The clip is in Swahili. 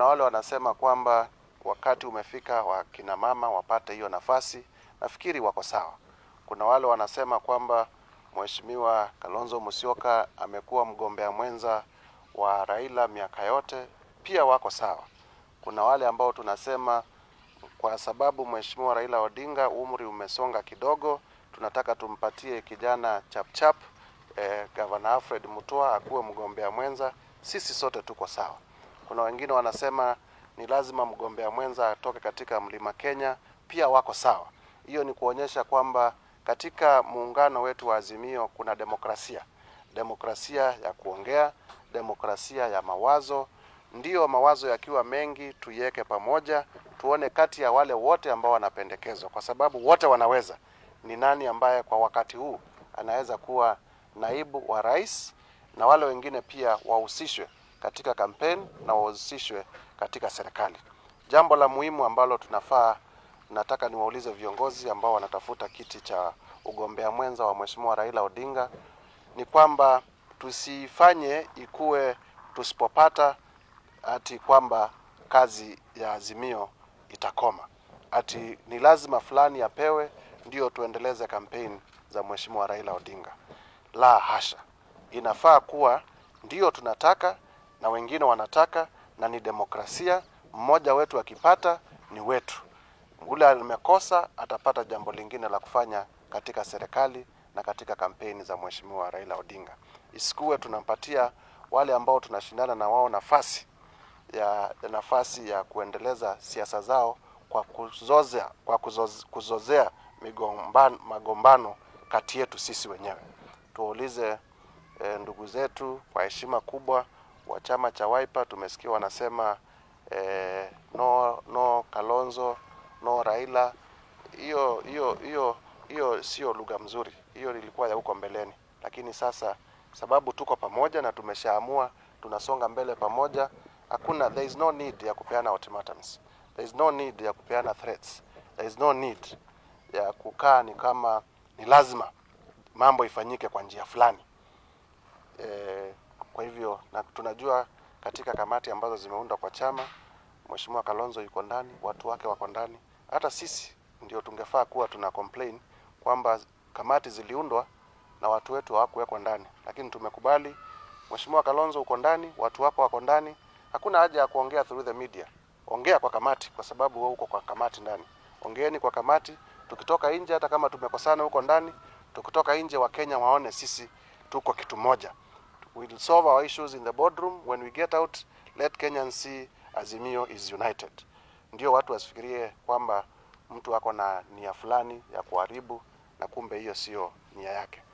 Kuna wale wanasema kwamba wakati umefika wa kina mama wapate hiyo nafasi. Nafikiri wako sawa. Kuna wale wanasema kwamba Mheshimiwa Kalonzo Musyoka amekuwa mgombea mwenza wa Raila miaka yote, pia wako sawa. Kuna wale ambao tunasema kwa sababu Mheshimiwa Raila Odinga umri umesonga kidogo, tunataka tumpatie kijana chapchap eh, Gavana Alfred Mutua akuwe mgombea mwenza. Sisi sote tuko sawa. Kuna wengine wanasema ni lazima mgombea mwenza atoke katika Mlima Kenya, pia wako sawa. Hiyo ni kuonyesha kwamba katika muungano wetu wa Azimio kuna demokrasia, demokrasia ya kuongea, demokrasia ya mawazo. Ndiyo, mawazo yakiwa mengi tuiweke pamoja, tuone kati ya wale wote ambao wanapendekezwa, kwa sababu wote wanaweza, ni nani ambaye kwa wakati huu anaweza kuwa naibu wa rais, na wale wengine pia wahusishwe katika kampeni na wahusishwe katika serikali. Jambo la muhimu ambalo tunafaa nataka niwaulize viongozi ambao wanatafuta kiti cha ugombea mwenza wa Mheshimiwa Raila Odinga ni kwamba tusifanye ikuwe tusipopata ati kwamba kazi ya Azimio itakoma, ati ni lazima fulani apewe ndio tuendeleze kampeni za Mheshimiwa Raila Odinga. La hasha, inafaa kuwa ndio tunataka na wengine wanataka, na ni demokrasia. Mmoja wetu akipata ni wetu, ule amekosa atapata jambo lingine la kufanya katika serikali na katika kampeni za Mheshimiwa Raila Odinga. Isikuwe tunampatia wale ambao tunashindana na wao nafasi ya nafasi ya kuendeleza siasa zao kwa kuzozea, kwa kuzoze, kuzozea migombano, magombano kati yetu sisi wenyewe. Tuwaulize e, ndugu zetu kwa heshima kubwa wa chama cha Wiper, tumesikia wanasema e, no, no Kalonzo no Raila. Hiyo hiyo hiyo hiyo sio lugha mzuri, hiyo ilikuwa ya huko mbeleni, lakini sasa sababu tuko pamoja na tumeshaamua tunasonga mbele pamoja, hakuna there is no need ya kupeana ultimatums, there is no need ya kupeana threats, there is no need ya kukaa ni kama ni lazima mambo ifanyike kwa njia fulani. E, kwa hivyo na tunajua katika kamati ambazo zimeundwa kwa chama, Mheshimiwa Kalonzo yuko ndani, watu wake wako ndani. Hata sisi ndio tungefaa kuwa tuna complain kwamba kamati ziliundwa na watu wetu hawakuwekwa ndani, lakini tumekubali. Mheshimiwa Kalonzo uko ndani, watu wako wako ndani, hakuna haja ya kuongea through the media. Ongea kwa kamati, kwa sababu wewe uko kwa kamati ndani. Ongeeni kwa kamati. Tukitoka nje, hata kama tumekosana huko ndani, tukitoka nje, Wakenya waone sisi tuko kitu moja. We'll solve our issues in the boardroom. When we get out, let Kenyans see Azimio is united. Ndio watu wasifikirie kwamba mtu ako na nia fulani ya kuharibu na kumbe hiyo sio nia yake.